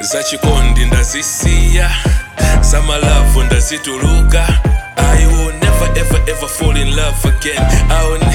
zachikondi ndazisiya zamalavu ndazituluka I will never ever ever fall in love again I will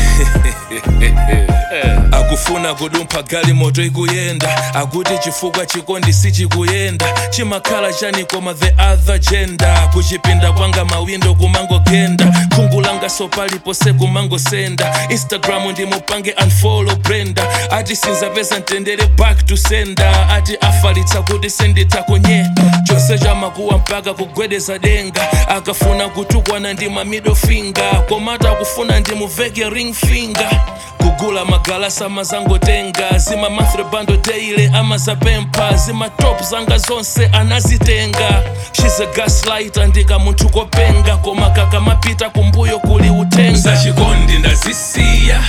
akufuna kudumpha gali moto ikuyenda akuti chifukwa chikondi sichikuyenda chimakhala chani koma the other gender kuchipinda kwanga mawindo kumangogenda khungu langa sopalipose kumangosenda instagram ndimupange unfollow brenda ati sinzapeza mtendere back to sender ati afalitsa kuti senditakonye chose chamakuwa mpaka kugwedeza denga akafuna kutukwana ndi ma middle finger komata akufuna ndimuveke ring finger kugula magalasa mazangotenga zima mathrebando daily amazapempha zima top zanga zonse anazitenga she's a gaslighter ndika munthu kopenga koma kakamapita kumbuyo kuli utenga zachikondi ndazisiya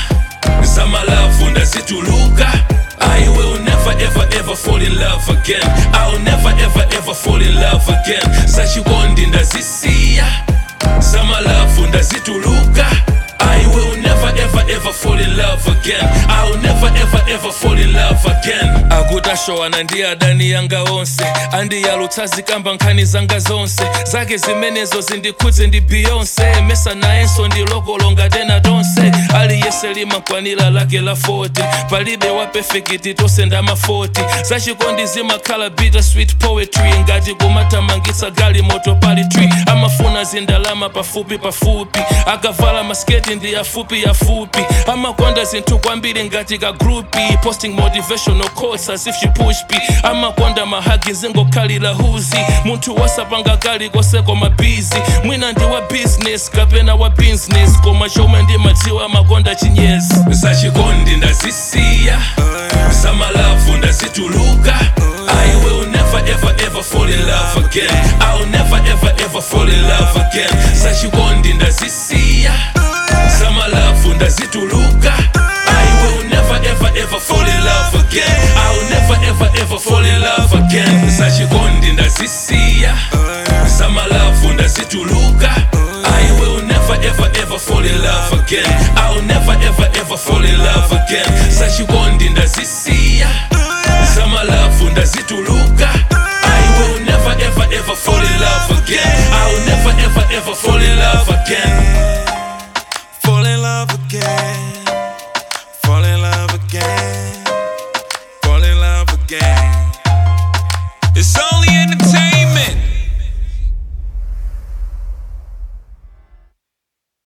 zamalavu ndazituluka I will never ever ever fall in love again I will never ever ever fall in love again zachikondi ndazisiya zamalavu ndazituluka I will never ever ever fall in love again I will never ever ever fall in love again akutashowana ndi adani yanga onse andiyalutsa zikamba nkhani zanga zonse zake zimenezo zindikhudze ndi beyonce mesa nayenso ndilokolonga tena tonse aliyese limakwanira lake la 40 palibe wa perfect tonse ndama 40 zachikondi zimakhala bitter sweet poetry ngati kumatamangitsa gali moto pali tree amafuna zindalama pafupi pafupi akavala masketi ndi yafupi yafupi amakonda zinthu kwambiri ngati ka grupi posting motivational quotes as if she push p amakonda mahagi zingokhalira huzi munthu wasapanga kali kose koma busy mwina ndi wa business kapena wa business koma chomwe ndimadziwa amakonda chinyezi zachikondi ndazisiya zamalavu ndazituluka I will never ever ever fall in love again I will never ever ever fall in love again zachikondi ndazisiya zamalavu ndazituluka I will never ever ever fall in love again I will never ever ever fall in love again zachikondi ndazisiya zamalavu ndazituluka I will never ever ever fall in love again I will never ever ever fall in love again zachikondi ndazisiya zamalavu ndazituluka I will never ever ever fall in love again I will never ever ever fall in love again Fall in love again. Fall in love again. Fall in love again. It's on